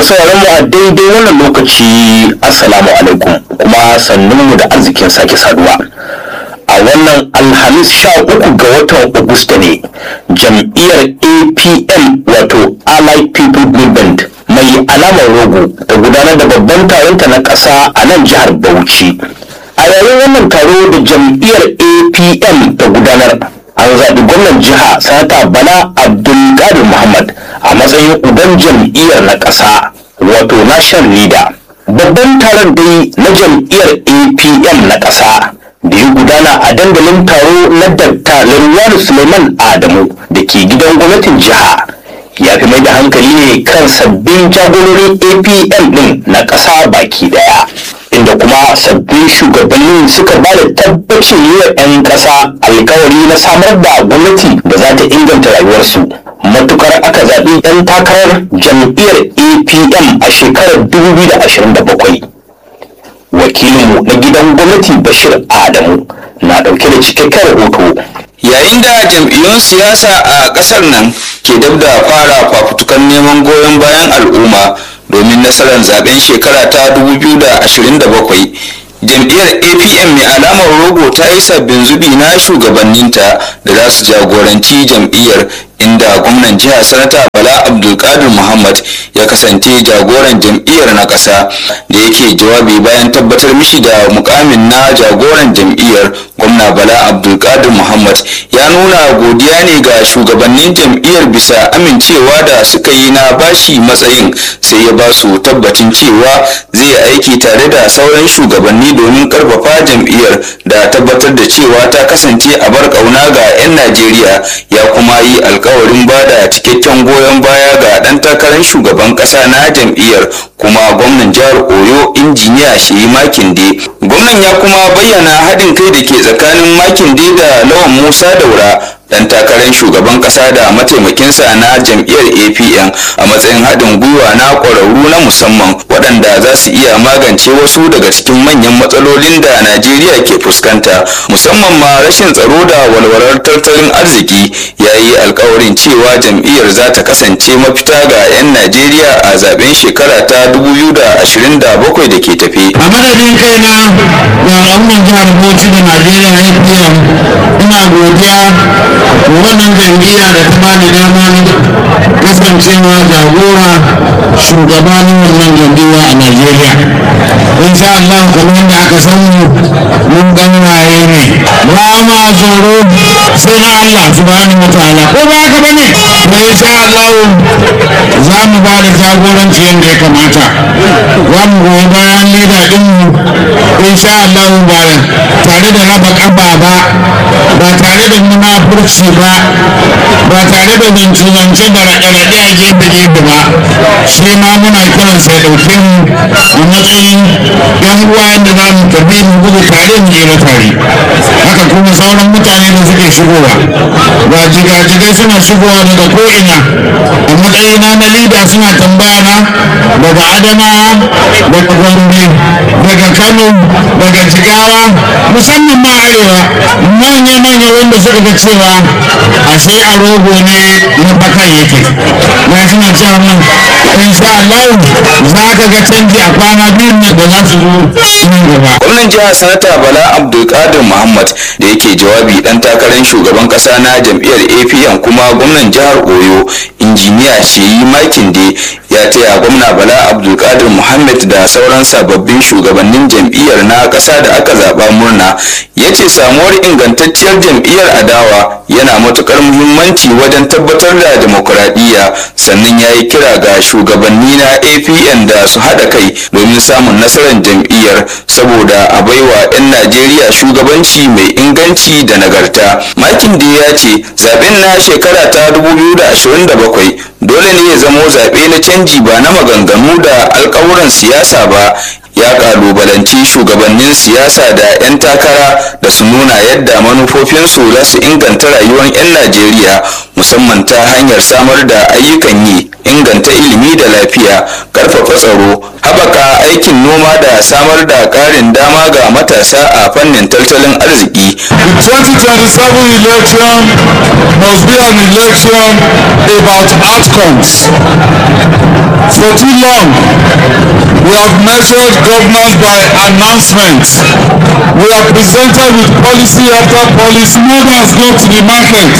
sauraron mu a daidai wannan lokaci assalamu alaikum kuma sannun mu da arzikin sake saduwa a wannan alhamis sha uku ga watan Agusta ne jam'iyyar apm wato allied people movement mai alamar rogo ta gudanar da babban taronta na ƙasa a nan jihar bauchi a yayin wannan taro da jam'iyyar apm ta gudanar an zaɓi gwamnan jiha sanata bala abdulkadir muhammad a matsayin uban jam'iyyar na ƙasa wato national leader babban taron dai na jam'iyyar apm na ƙasa da ya gudana a dandalin taro na dakta Laruwanu suleiman adamu da ke gidan gwamnatin jiha ya fi mai da hankali ne kan sabbin jagororin apm din na ƙasa baki daya inda kuma sabbin shugabannin suka ba da tabbacin yi wa 'yan ƙasa alkawari na samar da gwamnati da za ta inganta rayuwarsu matukar aka zaɓi 'yan takarar jam'iyyar apm a shekarar 2027 wakilinmu na gidan gwamnati bashir adamu na ɗauke da cikakken rahoto yayin da jam'iyyun siyasa a ƙasar nan ke dab da fara fafutukan neman goyon bayan al'umma domin nasarar zaben shekara ta 2027 jam'iyyar apm mai alamar rogo ta yi sabbin zubi na shugabanninta da za su jagoranci jam'iyyar inda gwamnan jiha sanata bala abdulkadir muhammad ya kasance jagoran jam'iyyar na ƙasa da yake jawabi bayan tabbatar mishi da mukamin na jagoran jam'iyyar gwamna bala abdulkadir muhammad ya nuna godiya ne ga shugabannin jam'iyyar bisa amincewa da suka yi na bashi matsayin sai ya ba su tabbacin cewa zai aiki tare da sauran shugabanni domin karfafa jam'iyyar da tabbatar da cewa ta kasance a bar kauna ga 'yan najeriya ya kuma yi alkawarin bada cikakken goyon baya ga dan takarar shugaban kasa na jam'iyyar kuma gwamnan jihar oyo injiniya shehi makinde gwamnan ya kuma bayyana haɗin kai da ke tsakanin makinde da lawan musa daura dan takarar shugaban kasa da mataimakinsa na jam'iyyar apn a matsayin haɗin gwiwa na ƙwararru na musamman waɗanda za su iya magance wasu daga cikin manyan matsalolin da najeriya ke fuskanta musamman ma rashin tsaro da walwalar tattalin arziki ya yi alkawarin cewa jam'iyyar za ta kasance mafita ga 'yan najeriya a zaben shekara ta 2027 da ke tafe a madadin kaina da al'ummar jihar bauchi da najeriya apm ina godiya wannan jam'iyya da ta bani daman kasancewa jagora shugabanin wannan jam'iyya a Najeriya. Insha Allah kamar yadda aka sani mun ganwaye ne. Ba ma tsoro sai na Allah subhanahu wa ta'ala. Ko ba haka bane? To insha Allah za mu ba da jagoranci yadda ya kamata. Za mu goyi bayan leda din mu insha Allah ba tare da raba kaba ba ba tare da munafurci ba ba tare da zance-zance da raɗe-raɗe a gefe-gefe ba shi ma muna kiran sai ɗauke mu a matsayin yan uwa yadda za mu tafi mu gudu tare mu jera tare haka kuma sauran mutane da suke shigowa ba jigajigai suna shigowa daga ko'ina a matsayina na lida suna tambaya na daga adamawa daga gombe daga kano daga jigawa musamman ma arewa manya-manya wanda suka ga cewa ashe a rogo ne na bakan yake na suna cewa nan insha Allah za ka ga canji a kwana biyu ne da za su zo nan gaba gwamnan jihar sanata bala abdulkadir muhammad da yake jawabi dan takarar shugaban kasa na jam'iyyar apn kuma gwamnan jihar oyo injiniya sheyi makinde ya taya gwamna bala abdulkadir muhammad da sauran sababbin shugabannin jam'iyyar na kasa da aka zaba murna ya ce samuwar ingantacciyar jam'iyyar adawa yana matukar muhimmanci wajen tabbatar da demokuraɗiyya sannan ya yi kira ga shugabanni na apn da su haɗa kai domin samun nasarar jam'iyyar saboda a baiwa 'yan najeriya shugabanci mai inganci da nagarta makin da ya ce zaben na shekara ta 2027 dole ne ya zamo zaɓe na canji ba na maganganu da alkawuran siyasa ba ya kalubalanci shugabannin siyasa da 'yan takara da su nuna yadda manufofinsu za su inganta rayuwar 'yan najeriya musamman ta hanyar samar da ayyukan yi inganta ilimi da lafiya karfafa tsaro haɓaka aikin noma da samar da ƙarin dama ga matasa a fannin tattalin arziki The 2027 election must be an election about outcomes. For too long, we have measured governance by announcements. We are presented with policy after policy. Mothers go to the market.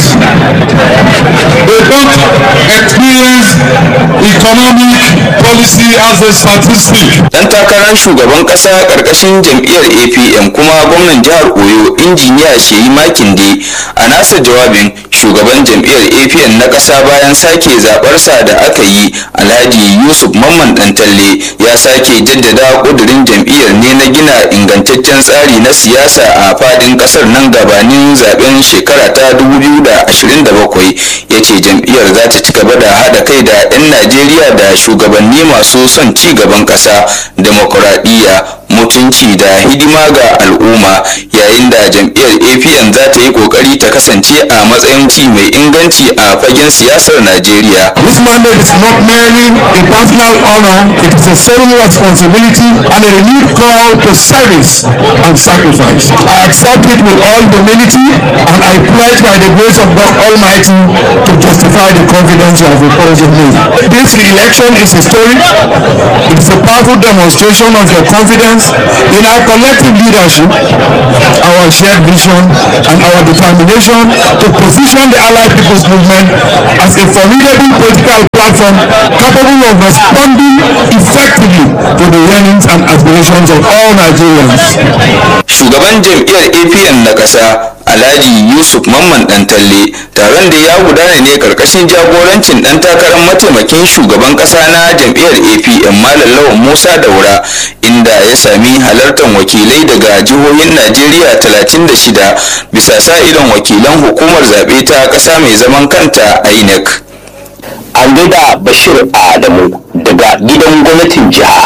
They don't experience economic policy as a statistic. dan takarar shugaban kasa karkashin jam'iyyar apm kuma gwamnan jihar oyo injiniya sheyi makinde a nasa jawabin shugaban jam'iyyar apm na kasa bayan sake zabarsa da aka yi alhaji yusuf mamman dantalle ya sake jaddada kudurin jam'iyyar ne na gina ingantaccen tsari na siyasa a fadin kasar nan gabanin zaben shekara ta 2027 ya ce jam'iyyar za ta ci gaba da haɗa kai da 'yan najeriya da shugabanni masu son ci gaban ƙasa demokuraɗiyya mutunci da hidima ga al'umma yayin da jam'iyyar apn za ta yi ƙoƙari ta kasance a matsayin ci mai inganci a fagen siyasar najeriya This mandate is not merely a personal honor, it is a solemn responsibility and a renewed call to service and sacrifice. I accept it with all humility and I pledge by the grace of God Almighty to justify the confidence you have reposed in me. This election is historic. It is a powerful demonstration of your confidence in our collective leadership, our shared vision, and our determination to position the Allied People's Movement as a formidable political platform capable of responding effectively to the yearnings and aspirations of all Nigerians. shugaban jam'iyyar apn na ƙasa alhaji yusuf mamman dantalle taron da ya gudana ne karkashin jagorancin dan takarar mataimakin shugaban ƙasa na jam'iyyar apn malam lawan musa daura inda ya sami halartar wakilai daga jihohin najeriya 36 bisa sa idon wakilan hukumar zaɓe ta ƙasa mai zaman kanta inec an gaida bashir adamu daga gidan gwamnatin jiha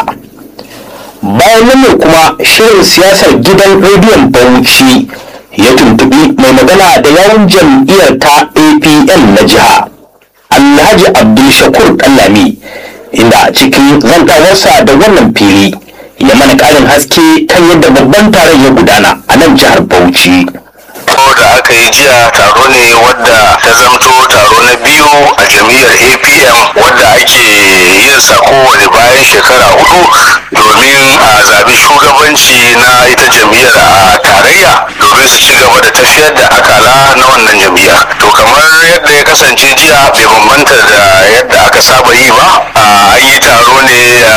bayan nan ne kuma shirin siyasar gidan rediyon bauchi ya tuntubi mai magana da yawun jam'iyyar ta apn na jiha alhaji abdulshakur ɗanlami inda cikin zantawarsa da wannan fili ya mana ƙarin haske kan yadda babban taron ya gudana a nan jihar bauchi taro da aka yi jiya taro ne wadda ta zamto taro na biyu a jam'iyyar apm wadda ake yin sa kowane bayan shekara hudu domin a zabi shugabanci na ita jam'iyyar a tarayya domin su ci gaba da tafiyar da akala na wannan jam'iyya to kamar yadda ya kasance jiya bai bambanta da yadda aka saba yi ba an yi taro ne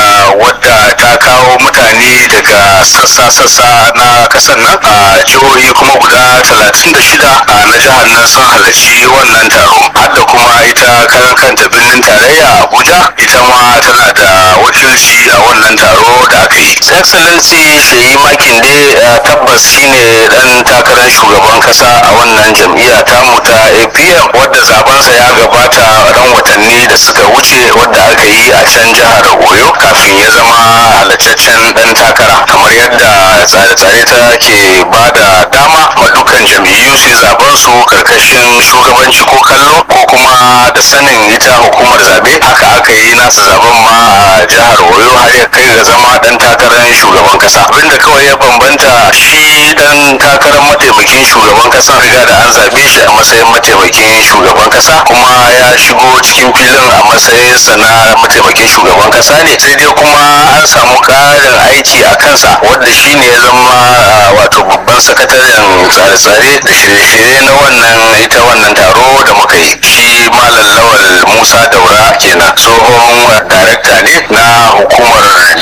wadda ta kawo mutane daga sassa-sassa na kasan nan a jihohi kuma guda 36 na jihar nan sun halarci wannan taro hadda kuma ita karan kanta birnin tarayya abuja ita ma tana da wakilci a wannan taro da aka yi excellency sheyi makinde tabbas shine dan takarar shugaban kasa a wannan jam'iyya tamu ta apm wadda zabensa ya gabata ran watanni da suka wuce wadda aka yi a can jihar oyo kafin ya zama halattaccen dan takara kamar yadda tsare-tsare ta ke ba da dama ma dukkan jam'iyyu su zaben su karkashin shugabanci ko kallo ko kuma da sanin ita hukumar zabe haka aka yi nasa zaben ma a jihar oyo har ya kai ga zama dan takarar shugaban kasa abinda kawai ya bambanta shi dan takarar mataimakin shugaban kasa riga da an zabe shi a matsayin mataimakin shugaban kasa kuma ya shigo cikin filin a matsayinsa na mataimakin shugaban kasa ne sai dai kuma an samu karin aiki a kansa wadda shi ne ya zama wato babban sakataren tsare-tsare da shirye-shirye na wannan ita wannan taro da muka yi shi malam lawal musa daura kenan tsohon darakta ne na hukumar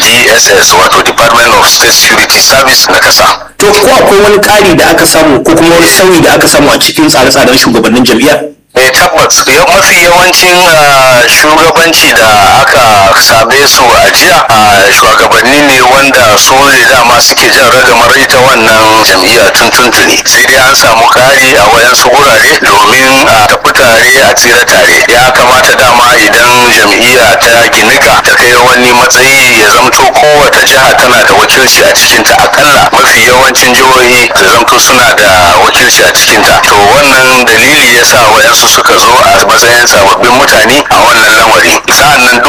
dss wato department of state security service na kasa to ko akwai wani ƙari da aka samu ko kuma wani sauyi da aka samu a cikin tsare-tsaren shugabannin jam'iyyar eh tabbas mafi yawancin shugabanci da aka same su a jiya shugabanni ne wanda su ne dama suke jan ragamar ita wannan jam'iyya tun tuntuni sai dai an samu kari a wayansu wurare domin a tafi tare a tsira tare ya kamata dama idan jam'iyya ta ginika ta kai wani matsayi ya zamto kowace jiha tana da wakilci a cikinta akalla mafi yawancin jihohi da zamto suna da wakilci a cikinta to wannan dalili ya sa wayansu suka zo a matsayin sababbin mutane a wannan lamari sa'annan duk wayanda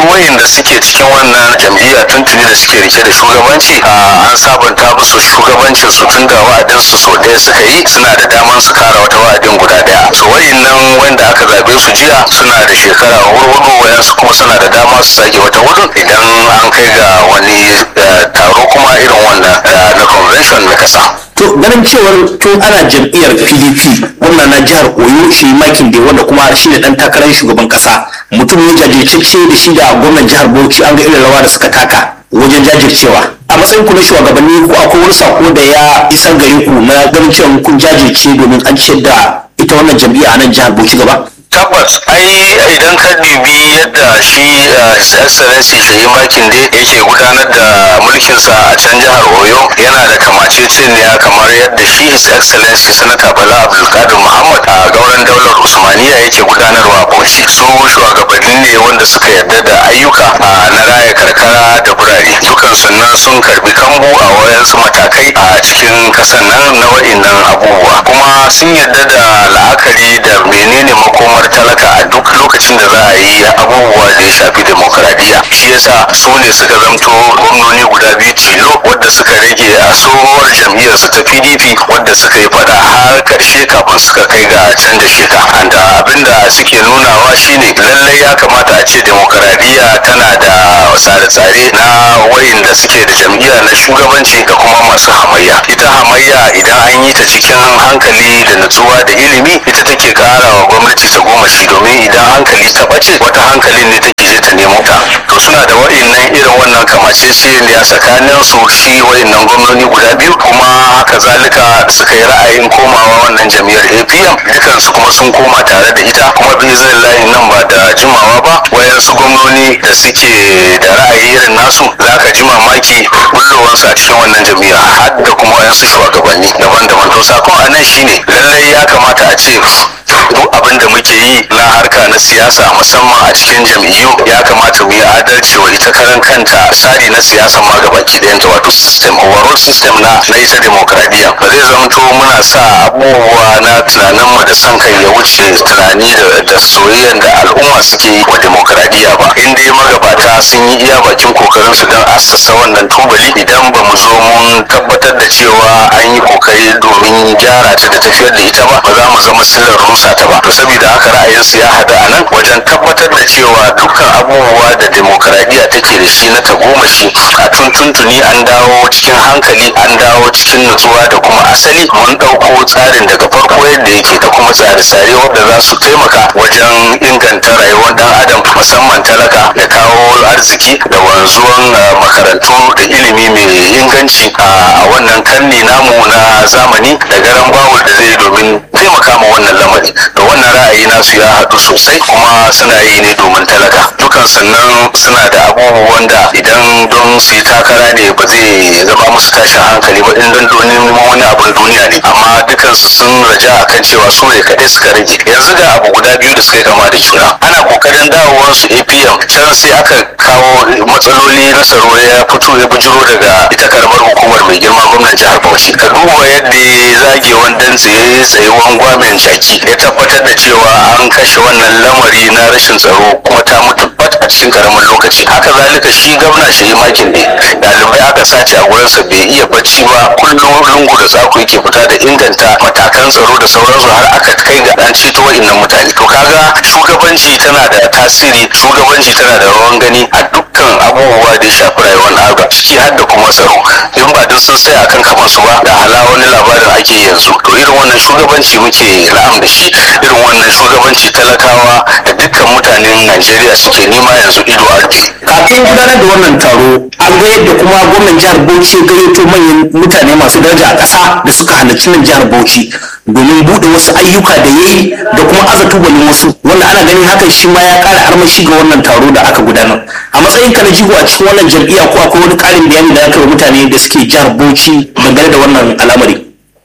da suke cikin wannan jam'iyya tuntuni da suke rike da shugabanci an sabunta musu shugabancin su tun da wa'adin su so ɗaya suka yi suna da daman su kara wata wa'adin guda ɗaya so wa'innan wanda aka zabe su jiya suna da shekara hurhudu wayansu kuma suna da dama su sake wata hudu idan an kai ga wani taro kuma irin wannan na convention na kasa to ganin cewar tun ana jam'iyyar pdp gwamna na jihar oyo shi makin da wanda kuma shi ne dan takarar shugaban kasa mutum ne jajirtacce da shi da gwamnan jihar bauchi an ga irin rawa da suka taka wajen jajircewa a matsayin ku na shugabanni ko akwai wani sako da ya isar gare ku na ganin cewa kun jajirce domin an ciyar da ita wannan jam'iyya a nan jihar bauchi gaba tabbas ai idan ka dubi yadda shi his excellency shayi makin da yake gudanar da mulkinsa a can jihar oyo yana da kamaceceniya kamar yadda shi his excellency sanata bala abdulkadir muhammad a gauran daular usmaniya yake gudanarwa a bauchi su shugabanni ne wanda suka yarda da ayyuka na raya karkara da birane dukan sannan sun karbi kambu a wayansu matakai a cikin kasan nan na wa'innan abubuwa kuma sun yarda da la'akari da menene makomar talaka a duk lokacin da za a yi abubuwa da ya shafi demokradiyya shi yasa su ne suka zamto gwamnoni guda biyu tilo wadda suka rage a tsohuwar jam'iyyar su ta pdp wadda suka yi fada har karshe kafin suka kai ga canza sheka anda abinda suke nunawa shine lallai ya kamata a ce demokradiyya tana da tsare-tsare na wayanda suke da jam'iyya na shugabanci da kuma masu hamayya ita hamayya idan an yi ta cikin hankali da nutsuwa da ilimi ita take kara wa gwamnati ta goma shi domin idan hankali ta ɓace wata hankalin ne take je ta nemo ta to suna da wa'innan irin wannan kamaceceniya tsakanin su shi wa'innan gwamnoni guda biyu kuma haka zalika suka yi ra'ayin komawa wannan jam'iyyar apm dukansu kuma sun koma tare da ita kuma bizin layin nan ba da jimawa ba wayansu gwamnoni da suke da ra'ayi irin nasu za ka ji mamaki bullowansu a cikin wannan jam'iyya har da kuma wayansu shugabanni daban-daban to sakon a nan shine lallai ya kamata a ce duk abin da muke yi na harka na siyasa musamman a cikin jam'iyyu ya kamata mu yi adalci wa ita karan kanta tsari na siyasa ma gabaki ɗayanta wato system overall system na na ita demokradiyya ba zai zamto muna sa abubuwa na tunanin mu da son kai ya wuce tunani da soyayyen da al'umma suke yi wa demokradiyya ba in dai magabata sun yi iya bakin kokarin su don assasa wannan tubali idan ba mu zo mun tabbatar da cewa an yi kokari domin gyara ta da tafiyar da ita ba ba za mu zama sillar rusa ta ba to saboda haka ra'ayinsu ya haɗu a nan wajen tabbatar da cewa dukkan abubuwa da demokradiyya take da shi na tagomashi a tuntuntuni an dawo cikin hankali an dawo cikin nutsuwa da kuma asali mun ɗauko tsarin daga farko yadda yake da kuma tsare-tsare wanda za su taimaka wajen inganta rayuwar dan adam musamman talaka da kawo arziki da wanzuwan makarantu da ilimi mai inganci a wannan karni namu na zamani da garan bawul da zai domin taimaka ma wannan lamari da wannan ra'ayi nasu ya haɗu sosai kuma suna yi ne domin talaka dukan sannan suna da abubuwan da idan don su yi takara ne ba zai zama musu tashin hankali ba in don domin wani abin duniya ne amma dukansu sun raja akan cewa su ne kaɗai suka rage yanzu ga abu guda biyu da suka yi kama da juna ana kokarin dawowar su apm can sai aka kawo matsaloli na tsaro ya fito ya bujiro daga ita karamar hukumar mai girma gwamnan jihar bauchi ka duba yadda ya zage wandan tsaye tsayuwan gwamen jaki ya tabbatar da cewa an kashe wannan lamari na rashin tsaro kuma ta mutu bat a cikin karamin lokaci haka zalika shi gwamna shi makin ne ɗalibai aka sace a gurinsa bai iya bacci ba kullum lungu da tsako yake fita da inganta matakan tsaro da sauransu har aka kai ga an ceto wa'innan mutane to kaga shugabanci tana da tasiri shugabanci tana da rawan gani a dukkan abubuwa da ya shafi rayuwar al'ada ciki har da kuma tsaro in ba duk sun sai akan kamar su ba da hala wani labarin ake yanzu to irin wannan shugabanci muke na'am da shi irin wannan shugabanci talakawa da dukkan mutanen najeriya suke nema yanzu ido a rufe kafin gudanar da wannan taro an ga yadda kuma gwamnan jihar bauchi ya gayyato manyan mutane masu daraja a ƙasa da suka halarci nan jihar bauchi domin buɗe wasu ayyuka da ya yi da kuma aza tubalin wasu wanda ana ganin hakan shi ma ya ƙara armashi ga wannan taro da aka gudanar a matsayin ka na jigo a cikin wannan jam'iyya ko akwai wani ƙarin bayani da aka yi wa mutane da suke jihar bauchi dangane da wannan al'amari ita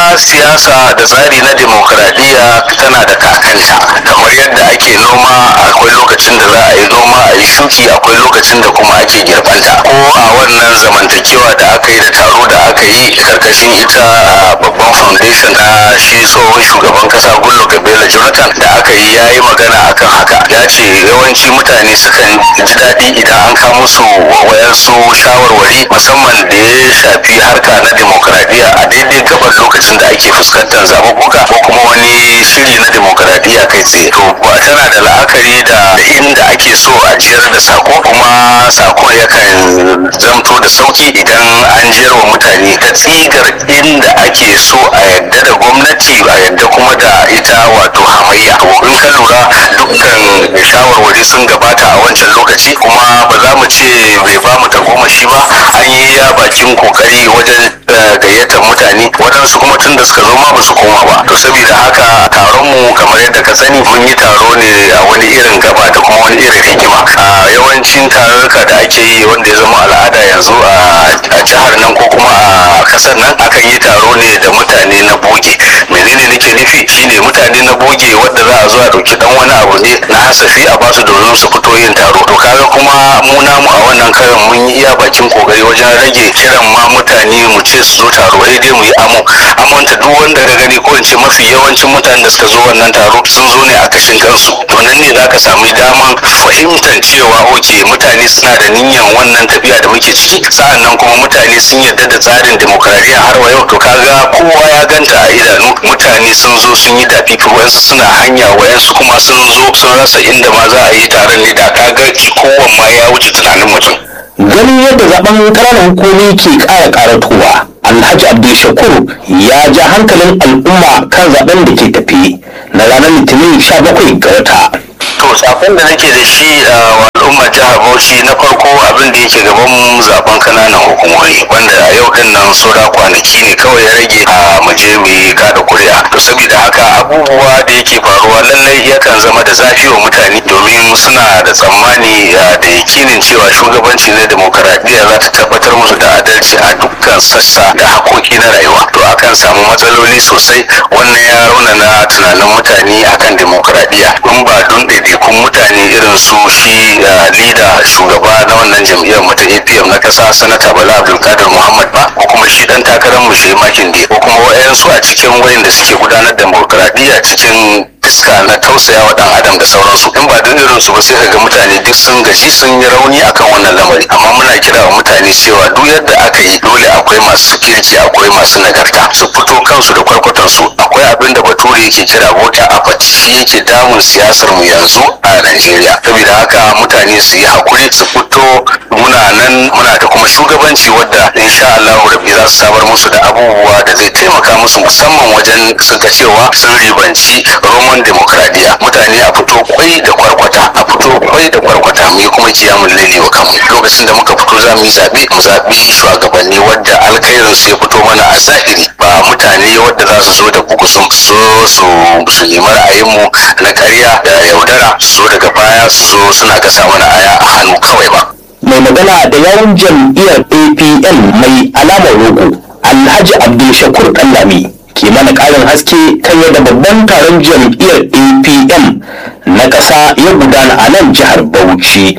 siyasa da tsari na demokradiyya tana da kakanta kamar yadda ake noma akwai lokacin da za a yi noma a yi shuki akwai lokacin da kuma ake girbanta ko a wannan zamantakewa da aka yi da taro da aka yi karkashin ita babban foundation na shi tsohon shugaban kasa gullo kabela jonathan da aka yi ya yi magana akan haka ya ce yawanci mutane sukan ji daɗi idan an kawo musu wayansu shawarwari musamman da ya shafi harka na demokradiyya a daidai gaban lokacin da ake fuskantar zaɓuɓɓuka ko kuma wani shiri na demokradiyya kai tsaye to ba tana da la'akari da inda ake so a jiyar da sako kuma sakon yakan zamto da sauki idan an jiyar wa mutane ta tsigar inda ake so a yadda da gwamnati a yadda kuma da ita wato hamayya in ka lura dukkan shawarwari sun gabata a wancan lokaci kuma ba za mu ce bai ba mu tagomashi ba an yi ya bakin kokari wajen gayyatar mutane waɗansu kuma tun da suka zo ma ba su koma ba to saboda haka taron mu kamar yadda ka sani mun yi taro ne a wani irin gaba da kuma wani irin hikima a yawancin tarurruka da ake yi wanda ya zama al'ada yanzu a jihar nan ko kuma a kasar nan akan yi taro ne da mutane na boge menene nake nufi shine mutane na boge wanda za a zo a ɗauki dan wani abu ne na hasafi a basu domin su fito yin taro to kaga kuma mu namu a wannan karin mun yi iya bakin kokari wajen rage kiran ma mutane mu ce su zo taro sai dai mu yi amo amonta duk wanda ka gani ko in ce mafi yawancin mutanen da suka zo wannan taro sun zo ne a kashin kansu to nan ne zaka samu daman fahimtar cewa oke mutane suna da niyyar wannan tafiya da muke ciki sa'annan kuma mutane sun yarda da tsarin demokradiyya har wa yau to kaga kowa ya ganta a idanu mutane sun zo sun yi dafifi wayansu suna hanya wayansu kuma sun zo sun rasa inda ma za a yi taron ne da kaga kowan ma ya wuce tunanin mutum ganin yadda zaben ƙananan hukumi ke ƙara ƙaratowa alhaji abdul shakur ya ja hankalin al'umma kan zaben da ke tafi na ranar litinin 17 ga wata to sakon da nake da shi a al'ummar jihar bauchi na farko abin da yake gaban zaben kananan hukumomi wanda a yau din nan saura kwanaki ne kawai ya rage a mu je mu yi kada kuri'a to saboda haka abubuwa da yake faruwa lallai yakan zama da zafi wa mutane domin suna da tsammani da yakinin cewa shugabanci na demokaradiyya za ta tabbatar musu da adalci a dukkan sassa da hakoki na rayuwa to akan samu matsaloli sosai wannan ya raunana tunanin mutane akan demokaradiyya in ba don ɗaiɗaikun mutane irin su shi lida shugaba na wannan jam'iyyar mu ta apm na ƙasa sanata bala abdulkadir muhammad ba ko kuma shi dan takarar mu shi makin ko kuma wayansu a cikin wayanda suke gudanar da demokaradiyya cikin iska na tausaya wa dan adam da sauransu in ba don irin su ba sai kaga mutane duk sun gaji sun yi rauni akan wannan lamari amma muna kira wa mutane cewa duk yadda aka yi dole akwai masu kirki akwai masu nagarta su fito kansu da kwarkwatan su akwai abin da bature yake kira voter apathy shi yake damun siyasar mu yanzu a Najeriya saboda haka mutane su yi hakuri su fito muna nan muna da kuma shugabanci wadda insha Allah rabbi za su samar musu da abubuwa da zai taimaka musu musamman wajen su ga cewa sun ribanci roman demokradiya mutane a fito kwai da kwarkwata a fito kwai da kwarkwata mu yi kuma kiyamun laili wa kanmu lokacin da muka fito za mu yi zaɓe mu zaɓi shugabanni wadda alkhairin su ya fito mana a zahiri ba mutane wadda za su zo da bugu sun so su su nemi ra'ayinmu na ƙarya da yaudara su zo daga baya su zo suna gasa mana aya a hannu kawai ba mai magana da yawun jam'iyyar apn mai alamar rogo alhaji abdul shakur ɗanlami ke mana ƙarin haske kan yadda babban taron jam'iyyar apm na ƙasa ya gudana a nan jihar bauchi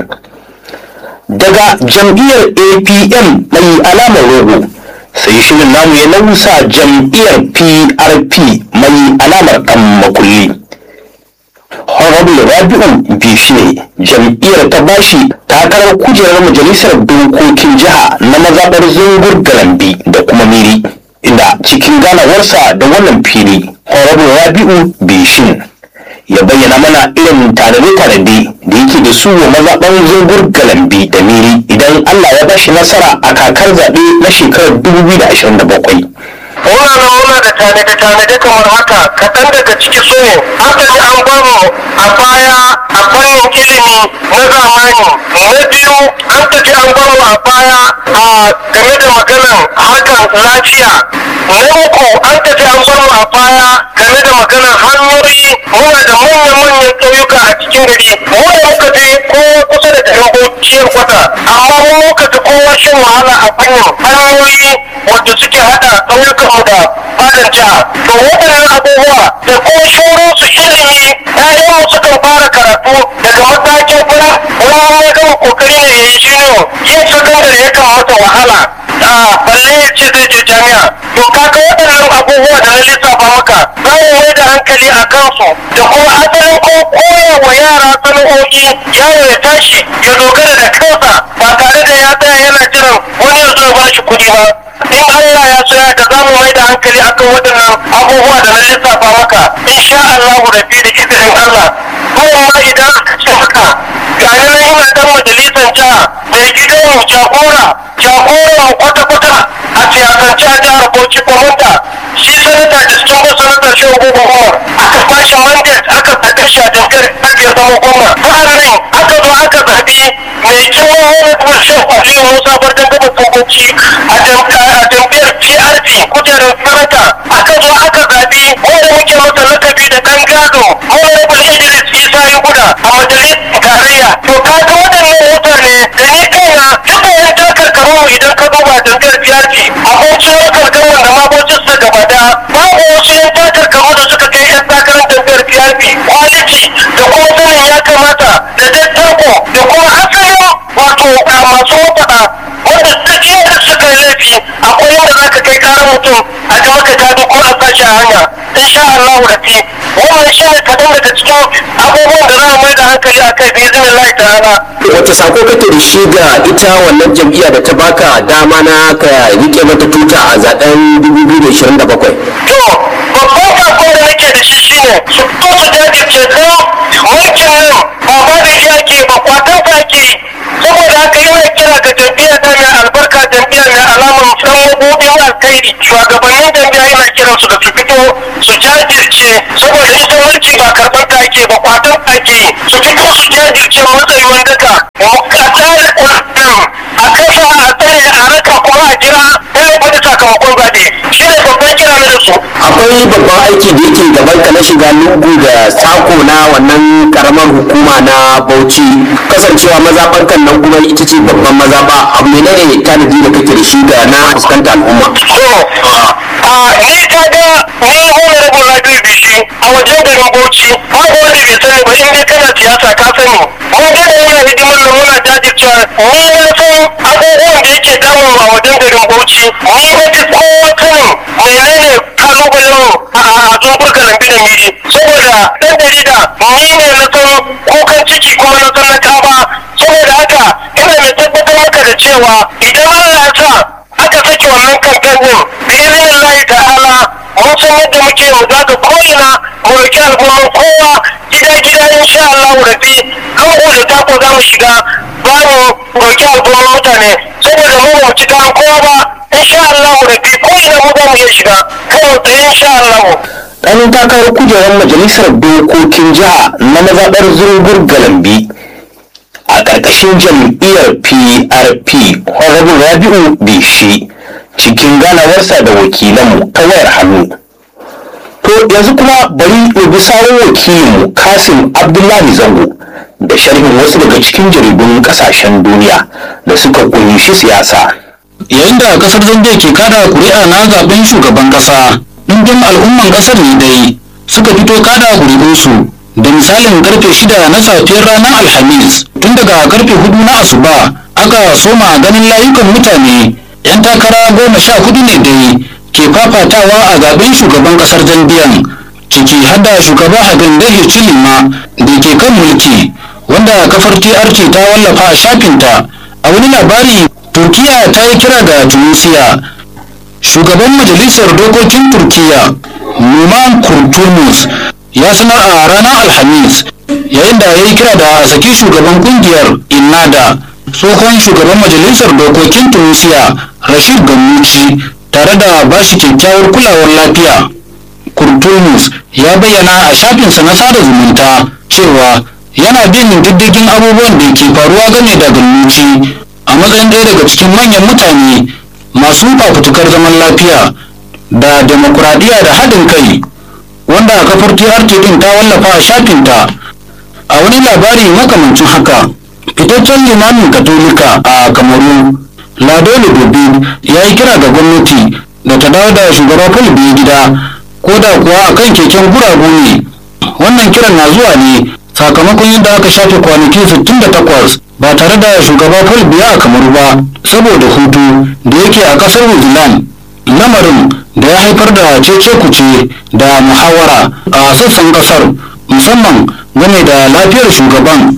daga jam'iyyar apm mai alamar rogo sai shirin namu ya nausa jam'iyyar prp mai alamar ɗan makulli honorable rabi'u bishine jam'iyyar ta bashi takarar kujerar majalisar dokokin jiha na mazaɓar zungur galambi da kuma miri inda cikin ganawarsa da wannan fili honorable rabi'u bishin ya bayyana mana irin tanade-tanade da yake da su wa mazaɓar zungur galambi da miri idan allah ya bashi nasara a kakar zaɓe na shekarar 2027 muna nan muna da tanade-tanade kamar haka kaɗan daga ciki su ne aka ji an bamu a baya a fannin ilimi na zamani na biyu an ka ji an bamu a baya a game da maganan harkar lafiya na uku an ka ji an bamu a baya game da maganan hanyoyi muna da manyan-manyan ƙauyuka a cikin gari mu da muka je ko kusa da garin bociyar kwata amma mu muka fi kowa shan wahala a fannin hanyoyi wanda suke hada ƙauyukanmu da fadar jiha to waɗannan abubuwa da kuma shauransu ilimi ƴaƴanmu sukan fara karatu daga matakin fura wani ya gama kokari ne ya yi jiniyo yin sakandare yakan masa wahala a balle ya ce zai je jami'a to kaga waɗannan abubuwa da na lissafa maka za mu mai da hankali a kansu da kuma asalin ko koya wa yara sana'o'i yaro ya tashi ya dogara da kansa ba tare da ya tsaya yana jiran wani ya zo ya ba shi kuɗi ba in Allah ya so ya da za mu mai da hankali akan waɗannan abubuwa da na lissafa maka insha Allah rabi da izinin Allah kuma idan aka ce haka ga yana ina dan majalisar jiha mai gidan mu jagora jagoran kwata-kwata a siyasance a jihar Bauchi komanda shi sanata da cikin sanata shi gugu Umar aka bashi mandate aka zaɓe shi a jam'iyyar ake zama goma sa'annan aka zo aka zaɓi mai girma wani kuma shi Aliyu Musa Bardan Gaba Togoci a jam'iyyar PRP kujerar sanata aka zo aka zaɓi wanda muke masa lakabi da ɗan gado Honorable Idris Isa Yuguda a majalisar tarayya to kaga waɗannan mutane da ni kaina duka yan takarkaru idan ka duba jam'iyyar PRP abokin wakar gawan da mabocin sa gaba da babu wasu yan takarkaru da suka kai yan takarar jam'iyyar PRP quality da kuma sanin ya kamata da dattako da kuma asalin wato a masu faɗa wanda duk yadda suka yi laifi akwai yadda za ka kai karar mutum a ga maka gado ko a sashi a hanya insha Allah rafi wannan shi ne kaɗan daga cikin abubuwan da za mu mai da hankali a kai bi izinin Allah ta'ala wata sako kake da shi ga ita wannan jam'iyya da ta baka dama na ka rike mata tuta a zaben 2027 to babban sako da nake da shi shine su fito su jajirce don mulkin nan ba ba da iya ke ba kwatan ka ke saboda haka yana kira ga jam'iyyar ta mai albarka jam'iyyar mai alamar san mabudin alkhairi shugabannin jam'iyya yana kiran su da su fito su jajirce saboda ita mulki ba karɓar ta ake ba kwatan ka ke su fito su jajirce matsayin daka a tsare kwarɗin a kasa a tsare a raka kuma a jira ɗaya wani sakamakon zaɓe shi ne babban kira na da su akwai babban aiki da yake gaban ka na shiga lungu da sako na wannan karamar hukuma na bauchi kasancewa mazaɓarkan nan kuma ita ce babban mazaɓa abu ne ne tanadi da kake da shi ga na fuskanta al'umma So, a ni ka ga ni honorable Rabiu Bishi a wajen garin Bauchi babu wanda bai sani ba in dai kana siyasa ka sani. Mun ga da yana hidimar nan muna jajircewa ni na san abubuwan da yake damu a wajen garin Bauchi ni na fi kowa sanin menene kalubalen mu a zungur lambi da miri saboda ɗan jarida ni ne na san kukan ciki kuma na san na kaba saboda haka ina mai tabbatar maka da cewa idan Allah ya sa aka sake wannan kamfen din bi izinin ta'ala mun san yadda muke mu zaga ko'ina mu roki al'umman kowa gida gida insha Allah rabi kango da tako za mu shiga za mu roki al'umman mutane saboda mu ba mu ci kayan kowa ba insha Allah rabi ko'ina mu za mu iya shiga kan tsaye insha Allah ɗan takarar kujerar majalisar dokokin jiha na mazaɓar zungur galambi a ƙarƙashin jam'iyyar prp honorable rabi'u bishi cikin ganawarsa da wakilanmu ta wayar hannu to yanzu kuma bari mu bi sawun wakilinmu kasim abdullahi zango da sharhin wasu daga cikin jaridun ƙasashen duniya da suka kunshi siyasa yayin da kasar zambia ke kada kuri'a na zaben shugaban kasa ɗumbin al'umman kasar ne dai suka fito kada kuri'unsu da misalin karfe shida na safiyar ranar alhamis tun daga karfe hudu na asuba aka soma ganin layukan mutane yan takara goma sha hudu ne dai ke fafatawa a zaben shugaban kasar zambiyan ciki har da shugaba hagande hichilima da ke kan mulki wanda kafar trt ta wallafa a shafinta a wani labari turkiya ta yi kira ga tunisia shugaban majalisar dokokin turkiya numan kurtulmus ya sanar a ranar alhamis yayin da ya yi kira da a saki shugaban kungiyar innada tsohon shugaban majalisar dokokin tunisia rashid gamuci tare da bashi kyakkyawar kulawar lafiya kurtulmus ya bayyana a shafinsa na sada zumunta cewa yana bin diddigin abubuwan da ke faruwa game da gamuci a matsayin ɗaya daga cikin manyan mutane masu fafutukar zaman lafiya da demokuraɗiyya da haɗin kai wanda kafar TRT din ta wallafa a shafinta a wani labari makamancin haka fitaccen limamin katolika a kamaru lado dubi ya yi kira ga gwamnati da ta dawo da shugaba paul biya gida ko da kuwa a kan keken guragu ne wannan kiran na zuwa ne sakamakon yadda aka shafe kwanaki 68 ba tare da shugaba paul biya a kamaru ba saboda hutu da yake a kasar new zealand lamarin da ya haifar da cece kuce da muhawara a sassan kasar musamman game da lafiyar shugaban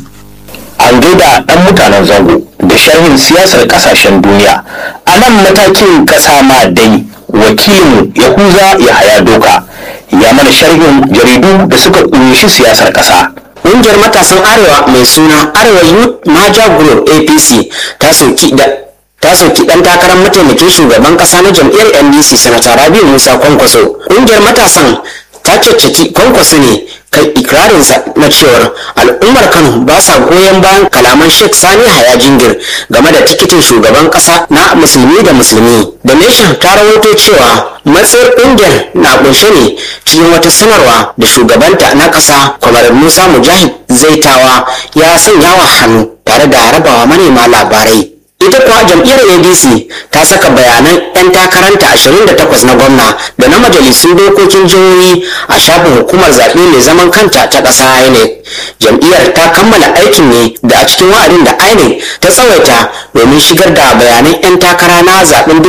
an gaida ɗan mutanen zango da sharhin siyasar ƙasashen duniya a nan matakin ƙasa ma dai wakilin yahuza ya haya doka ya mana sharhin jaridu da suka ƙunshi siyasar ƙasa ƙungiyar matasan arewa mai suna arewa youth maja group apc ta soki da ta soki dan takarar mataimakin shugaban kasa na jam'iyyar ndc sanata rabiu musa kwankwaso ƙungiyar matasan ta caccaki kwankwaso ne kan ikirarinsa na cewar al'ummar kano ba sa goyon bayan kalaman sheikh sani haya jingir game da tikitin shugaban kasa na musulmi da musulmi da nation ta rawaito cewa matsayar ƙungiyar na kunshe ne cikin wata sanarwa da shugabanta na kasa kwamar musa mujahid zaitawa ya sanya wa hannu tare da rabawa manema labarai ita kuwa jam'iyyar adc ta saka bayanan 'yan takaranta 28 na gwamna da na majalisun dokokin jihohi a shafin hukumar zaɓe mai zaman kanta ta ƙasa inec jam'iyyar ta kammala aikin ne da a cikin wa'adin da inec ta tsawaita domin shigar da bayanan 'yan takara na zaɓen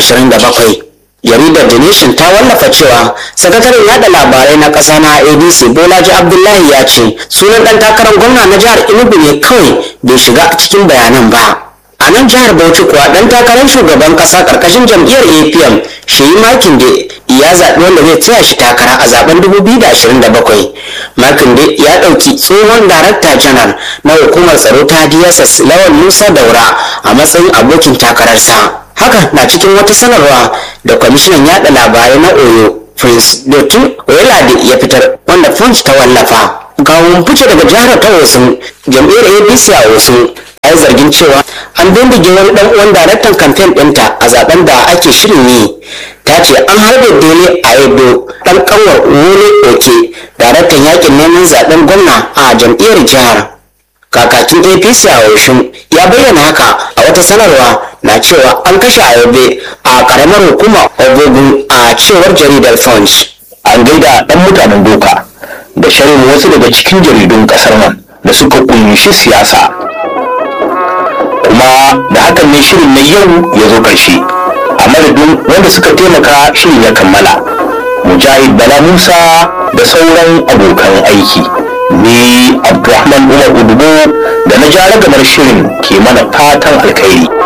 2027 jaridar the nation ta wallafa cewa sakataren yada labarai na ƙasa na adc bolaji abdullahi ya ce sunan ɗan takarar gwamna na jihar enugu ne kawai bai shiga cikin bayanan ba a nan jihar bauchi kuwa dan takarar shugaban kasa karkashin jam'iyyar apm shehi makinde ya zaɓi wanda zai tsaya shi takara a zaben 2027 makinde ya ɗauki tsohon darakta janar na hukumar tsaro ta dss lawan musa daura a matsayin abokin takararsa haka na cikin wata sanarwa da kwamishinan yada labarai na oyo prince dotun oyelade ya fitar wanda punch ta wallafa gawon fice daga jihar ta wasu jam'iyyar apc a wasu a zargin cewa an bindige wani dan uwan daraktan kamfen ɗinta a zaben da ake shirin yi ta ce an harbe dole a edo dan kanwar wole oke daraktan yakin neman zaben gwamna a jam'iyyar jihar kakakin apc a oshun ya bayyana haka a wata sanarwa na cewa an kashe ayobe a karamar hukumar obogun a cewar jaridar punch an gaida ɗan mutanen doka da sharhin wasu daga cikin jaridun ƙasar nan da suka ƙunshi siyasa kuma da hakan ne shirin na yau ya zo ƙarshe a madadin wanda suka taimaka shirin ya kammala mujahid bala musa da sauran abokan aiki ni abdulrahman umar udubo da na ja ragamar shirin ke mana fatan alkhairi